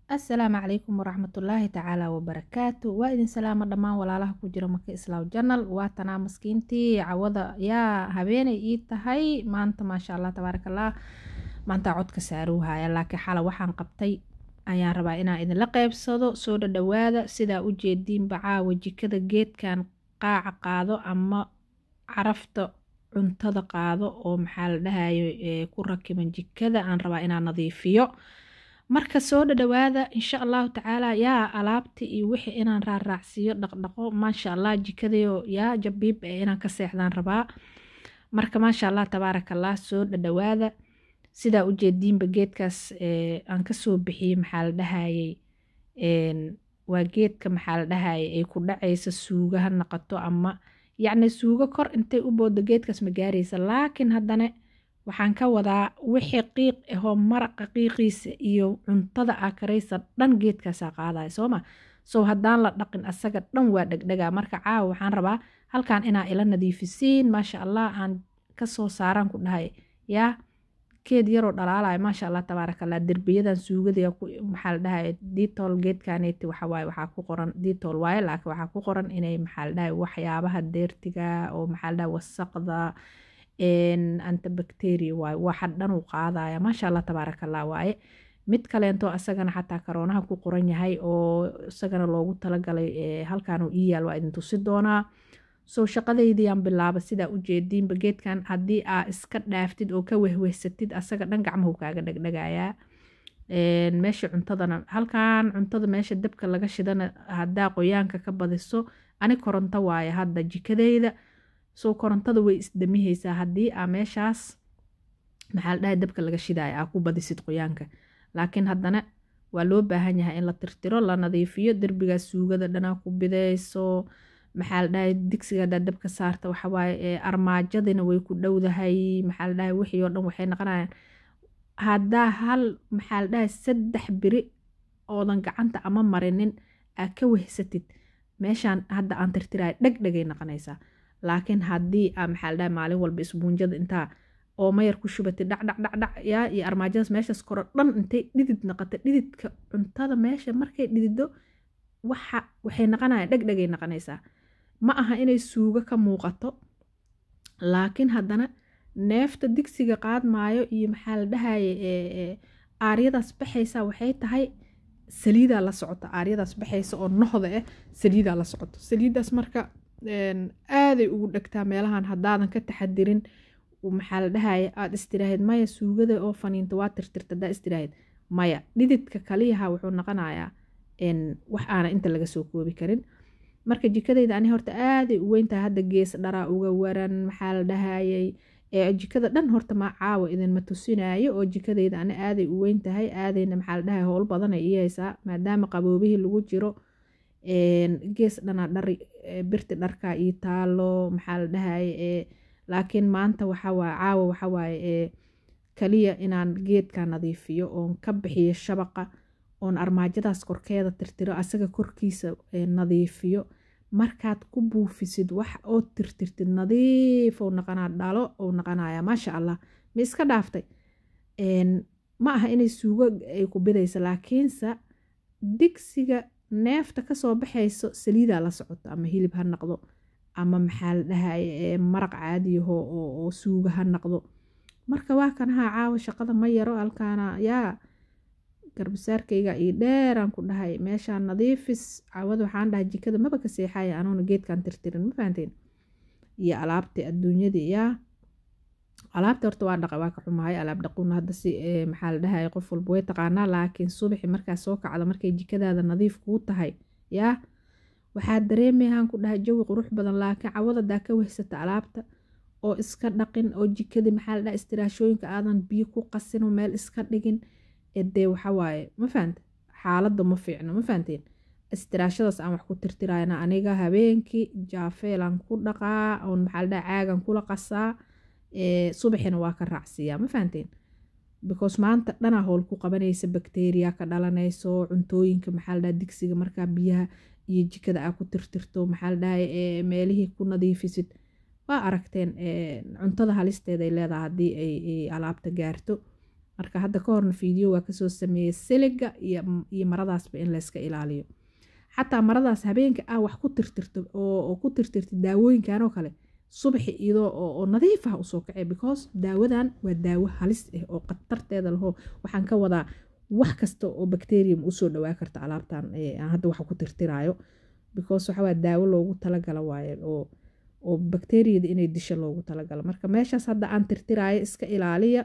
assalaamu calaykum waraxmatullaahi tacaala wabarakaatu waa idin salaamo dhammaan walaalaha ku jira maka islaaw janal waa tanaa maskiintii cawada yaa habeenay ii tahay maanta maasha allah tabaaraka allah maanta codka saaruuhaya laakiin xala waxaan qabtay ayaan rabaa inaan idinla qeybsado soo dhadhawaada sidaa u jeediinba caawa jikada geedkan qaaca qaado ama carafta cuntada qaado oo maxaa la dhahayo ku rakiban jikada aan rabaa inaan nadiifiyo marka soo dhadhawaada insha allahu tacaala yaa alaabta iyo wixii inaan raaraacsiiyo dhaqdhaqo maasha allah jikadayo yaa jabiib ee inaan ka seexdaan rabaa marka maasha allah tabaaraka allah soo dhadhawaada sidaa ujeediinba geedkaas aan kasoo bixiyey maxaa la dhahayey waa geedka maxaa la dhahayay ay ku dhacaysa suuga ha naqato ama yacni suugo kor intay u boodo geedkaas ma gaaraysa laakiin haddana waxaan ka wadaa wixii qiiq ahoo maraqa qiiqiisa iyo cuntada aa karaysa dhan geedkaasaa qaadaya sooma sow haddaan la dhaqin asaga dhan waa dhegdhegaa marka caawa waxaan rabaa halkan inaa ila nadiifisiin maasha allah aan kasoo saaraan ku dhahay yaa geed yaroo dhalaalaya maasha allah tabaaraka allah derbiyadan suugada maxaa la dhahay ditol geedkaneeti waxawaaye waxaa ku qoran ditol waaye laakiin waxaa ku qoran inay maxaa la dhahay waxyaabaha deertiga oo maxaa la dhahay wasaqda antibacteria waaye waxa dhan uu qaadaya maasha allah tabaaraka allah waaye mid kaleento asagana xataa karoonaha ku qoran yahay oo isagana loogu talagalay halkan uu ii yaal waa idin tusi doonaa soo shaqadaydiyaan bilaaba sidaa ujeediinba geedkan haddii aa iska dhaaftid oo ka wehwehsatid asaga dhan gacmahu kaaga dhegdhegayaa meesha cuntadana halkan cuntada meesha dabka laga shidana haddaa qoyaanka ka badiso ani koronto waaye hadda jikadayda soo korontada way isdamihaysaa haddii aa meeshaas maxaa la dhahay dabka laga shidaya aa ku badisid qoyaanka laakiin haddana waa loo baahan yahay in la tirtiro la nadiifiyo derbigaas suugada dhanaa ku bidayso maxaa la dhahay digsiga haddaa dabka saarta waxawaaye armaajadina way ku dhowdahay maxaa la dhahay wixii oo dhan waxay noqonayaan haddaa hal maxaa la dhahay saddex biri oodan gacanta ama marinin aa ka wehsatid meeshaan hadda aan tirtiraya dhegdhegay noqonaysaa laakiin haddii aa maxaa la dhahay maalin walba isbuunjada intaa oo mayar ku shubatay dhacdhacdhacdhac yaa iyo armaajadaas meeshaas koro dhan intay dhidid noqota dhididka cuntada meesha markay dhidido waxa waxay noqonayaan dhegdhegay noqonaysaa ma aha inay suugo ka muuqato laakiin haddana neefta digsiga qaadmaayo iyo maxaa la dhahaye aaryadaas baxaysa waxay tahay saliidaa la socoto aaryadaas baxaysa oo nohda ah saliidaa la socoto saliidaas marka aaday ugu dhegtaa meelahan haddaadan ka taxadirin maxaa la dhahaye aada istiraahid maya suugada oo faniinta waa tirtirta haddaa istiraahid maya dhididka kaliyaha wuxuu noqonayaa wax aana inta laga soo koobi karin marka jikadayda ani horta aaday u weyntahay hadda gees dharaa uga waran maxaa la dhahayey jikada dhan horta ma caawa idinma tusinaayo oo jikadayda ani aaday u weyntahay aadayna maxaa la dhahay howl badanay ii haysaa maadaama qaboobihii lagu jiro gees dhanaa dhari birti dharkaa ii taalo maxaa la dhahaye laakiin maanta waxawaaye caawa waxawaaye kaliya inaan geedka nadiifiyo oon ka bixiyo shabaqa oon armaajadaas korkeeda tirtiro asaga korkiisa nadiifiyo markaad ku buufisid wax oo tirtirtid nadiif ou naqanaa dhalo ou naqanaya maasha allah ma iska dhaaftay ma aha inay suugo ay ku bidaysa laakiinse digsiga neefta kasoo baxayso saliidaa la socoto ama hilib ha naqdo ama maxaa la dhahaye maraq caadiyaho oo suuga ha naqdo marka waa kanaha caawa shaqada ma yaro halkaana yaa garbasaarkayga io dheeraan ku dhahay meeshaan nadiifis cawada waxaan dhahay jikada maba ka seexaya anuuna geedkan tirtirin ma fahanteen iyo alaabta adduunyadii yaa alaabta horta waa dhaqa waa ka xumahay alaab dhaquuna hadda si maxaa la dhahay qof walba way taqaanaa laakiin subaxi markaa soo kacda markay jikadaada nadiif kuu tahay yaa waxaa dareemayahaan ku dhahay jawi qurux badan laakiin cawadadaa ka wehsata alaabta oo iska dhaqin oo jikadii maxaa la dhahay istiraashooyinka aadan biyo ku qasin oo meel iska dhigin dee waxawaaye ma fahante xaaladda ma fiicno ma fahanteen istiraashadaas aan wax ku tirtirayna aniga habeenkii jaafeelaan ku dhaqaa oon maxaa la dhaha caagan kula qasaa subaxina waa ka raacsiiyaa ma fahanteen because maanta dhanaa howl ku qabanaysa bakteriya ka dhalanayso cuntooyinka maxaa la dhaha digsiga markaa biyaha iyo jikada aa ku tirtirto maxaa la dhahay meelihii ku nadiifisid waa aragteen cuntada halisteeday leedahay haddii ay alaabta gaarto marka hadda ka horna fiideo waa kasoo sameeyey siliga iyo maradaasba in layska ilaaliyo xataa maradaas habeenka ah wax ku tirtirto oo ku tirtirta daawooyinkan oo kale subaxi iyadoo oo nadiif ah usoo kacay because daawadan waa daawo halis ah oo khatarteeda laho waxaan ka wadaa wax kasta oo bacterium usoo dhawaa karta alaabtan aan hadda wax ku tirtiraayo because waxawaa daawo loogu talagala waaye oo oo bacteriyada inay disho loogu talagalo marka meeshaas hadda aan tirtiraayo iska ilaaliya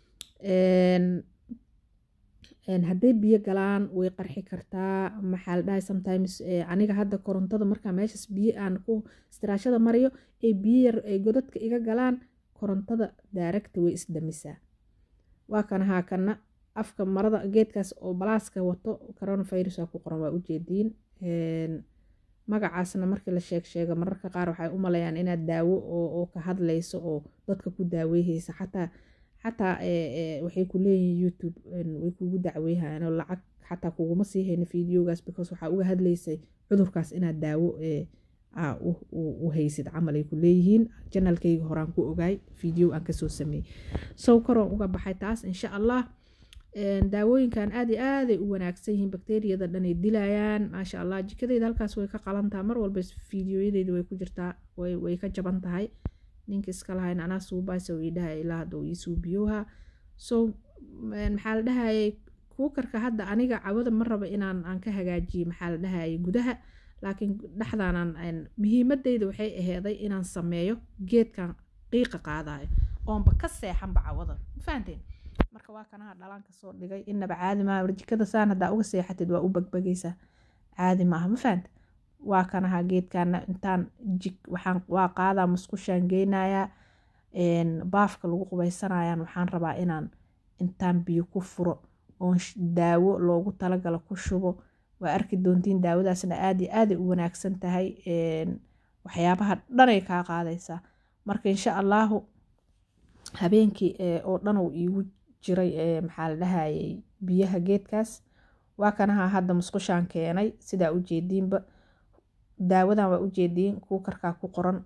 hadday biyo galaan way qarxi kartaa maxaa la dhahay sometimes aniga hadda korontada markaa meeshaas biyo aan ku istiraashada mariyo ay biyo yar ay godadka iga galaan korontada daaragta way isdamisaa waa kana haakana afka marada geedkaas oo balaaska wato coronavirus aa ku qoran waa ujeediin magacaasna markii la sheeg sheega mararka qaar waxay u malayaan inaad daawo oo ka hadlayso oo dadka ku daaweyhaysa xataa xataa waxay ku leeyihiin youtube way kugu dacweyhayaan oo lacag xataa kuguma sii hayno videogaas because waxaa uga hadlaysay cudurkaas inaad daawo u haysid camal ay ku leeyihiin janalkayga horaan ku ogaay video aan kasoo sameeyey sow karoon uga baxay taas insha allah daawooyinkan aad iyo aaday u wanaagsan yihiin bakteriyada dhanay dilayaan maasha allah jikadeyda halkaas way ka qalantaha mar walba fideoyadeeda way ku jirtaa way ka jaban tahay ninka iska lahayn anaa suubaasa ii dhahay ilaa hadda uu ii suubiyoha so maxaa la dhahayay kuukarka hadda aniga cawada ma raba inaan aan ka hagaajiyo maxaa la dhahayay gudaha laakiin dhexdaanan muhiimadeyda waxay aheeday inaan sameeyo geedkan qiiqa qaadayo oonba ka seexanba cawada ma fahanteen marka waa kanaha dhalaan kasoo dhigay inaba caadi maaha warjikada saan haddaa uga seexatid waa u bagbagaysaa caadi maaha ma fahanta waa kanaha geedkana intaan jig waxaan waa qaadaa musqushaan geynayaa baafka lagu qubaysanayaan waxaan rabaa inaan intaan biyo ku furo oon daawo loogu talagalo ku shubo waa arki doontiin daawadaasna aad iyo aaday u wanaagsan tahay waxyaabaha dhanay kaa qaadaysaa marka insha allahu habeenkii oo dhan uu iigu jiray maxaa la dhahayay biyaha geedkaas waa kanaha hadda musqushaan keenay sidaa ujeediinba daawadan waa ujeediin kuukarkaa ku qoran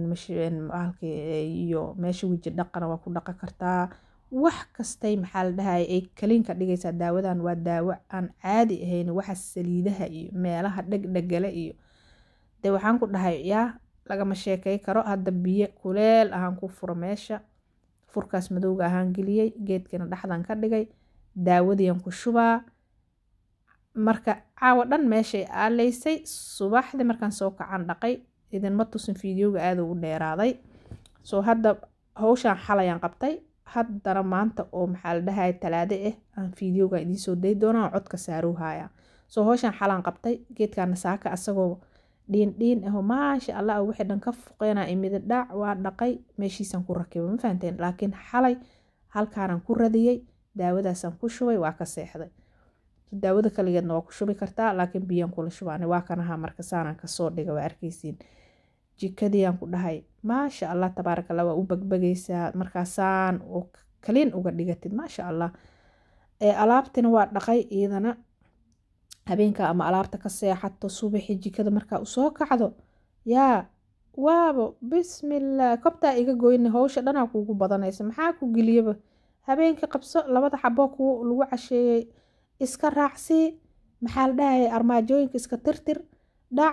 iyo meesha weji dhaqana waa ku dhaqan kartaa wax kastay maxaa la dhahaya ay kaliinka dhigaysaa daawadan waa daawo aan caadi ahayn waxa saliidaha iyo meelaha dhegdhegale iyo de waxaan ku dhahay yaa lagama sheekay karo hadda biyo kuleel ahaan ku furo meesha furkaas madowga ahaan geliyey geedkana dhexdan ka dhigay daawadiian ku shubaa marka caawa dhan meeshay aaleysay subaxdii markaan soo kacan dhaqay idinma tusin fideoga aada u dheeraaday soo hadda hawshaan xalayaan qabtay haddana maanta oo maxaa la dhahaya talaade ah aan fideoga idiinsoo day doonaa codka saaruu haya soo hawshaan xalaan qabtay geedkana saaka asagoo dhiin dhiin aho maasha allah wixii dhan ka fuqeena imida dhac waa dhaqay meeshiisaan ku rakiba ma fahanteen laakiin xalay halkaanaan ku radiyey daawadaasaan ku shubay waa ka seexday daawada kaligeedna waa ku shubi kartaa laakiin biyaan kula shubaana waa kanaha marka saanaan kasoo dhiga waa arkeysiin jikadiiaan ku dhahay maasha allah tabaaraka allah waa u bagbagaysaa markaasaan oo kaliin uga dhigatid maasha allah alaabtina waa dhaqay iidana habeenka ama alaabta ka seexato subaxi jikada markaa usoo kacdo yaa waabo bismillaah kobtaa iga goyna howsha dhanaa kuugu badanaysa maxaa ku geliyaba habeenkii qabso labada xaboo ku lagu casheeyey iska raacsii maxaa la dhahaya armaajooyinka iska tirtir dhac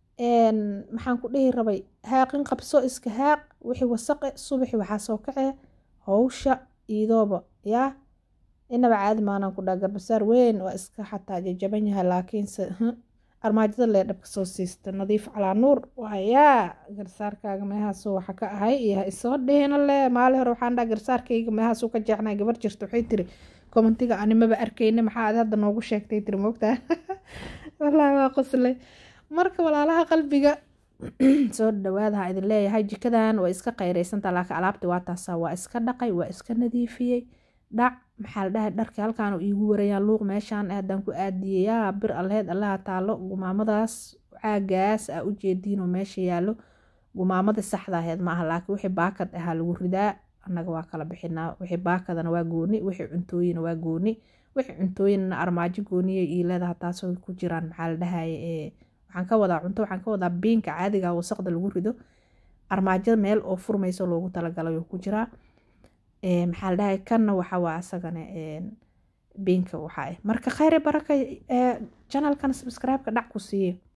maxaan ku dhihi rabay haaqin qabso iska haaq wixii wasaqe subaxi waxaa soo kacee howsha iidooba yaa inaba caadi maanaan ku dhaa garbasaar weyn waa iska xataa jajaban yahay laakiinse armaajada lee dhabka soo siista nadiif calaa nuur waayaa garsaarkaaga meehaasuu waxa ka ahay iyo ha isoo dhihina le maali hore waxaan dhaha garsaarkayga meehaasuu ka jeexnay gabar jirta waxay tiri kommentiga animaba arkayna maxaa aad hadda noogu sheegtay tiri moogtaa wallaahi waa qoslay marka walaalaha qalbiga soo dhawaadaha idin leeyahay jikadan waa iska qayraysantaa laakiin alaabti waa taasaa waa iska dhaqay waa iska nadiifiyey dhac maxaa la dhahay dharkii halkaan iigu warayaan luuq meeshaan haddaan ku aadiyey yaa bir alleed allaha taalo gumaamadaas caagaas aa u jeediinoo meesha yaallo gumaamada saxda aheed maaha laakiin wixii baakad ahaa lagu ridaa annaga waa kala bixinaa wixii baakadana waa gooni wixii cuntooyina waa gooni wixii cuntooyinna armaajo gooniya ii leedaha taasoo ku jiraan maxaa la dhahaya ee waxaan ka wadaa cunto waxaan ka wadaa biinka caadiga wasaqda lagu rido armaajada meel oo furmayso loogu talagalay ku jiraa maxaa la dhahay kanna waxa waa asagana biinka waxa ah marka khayre baraka janalkan subscribe-ka dhac ku siiye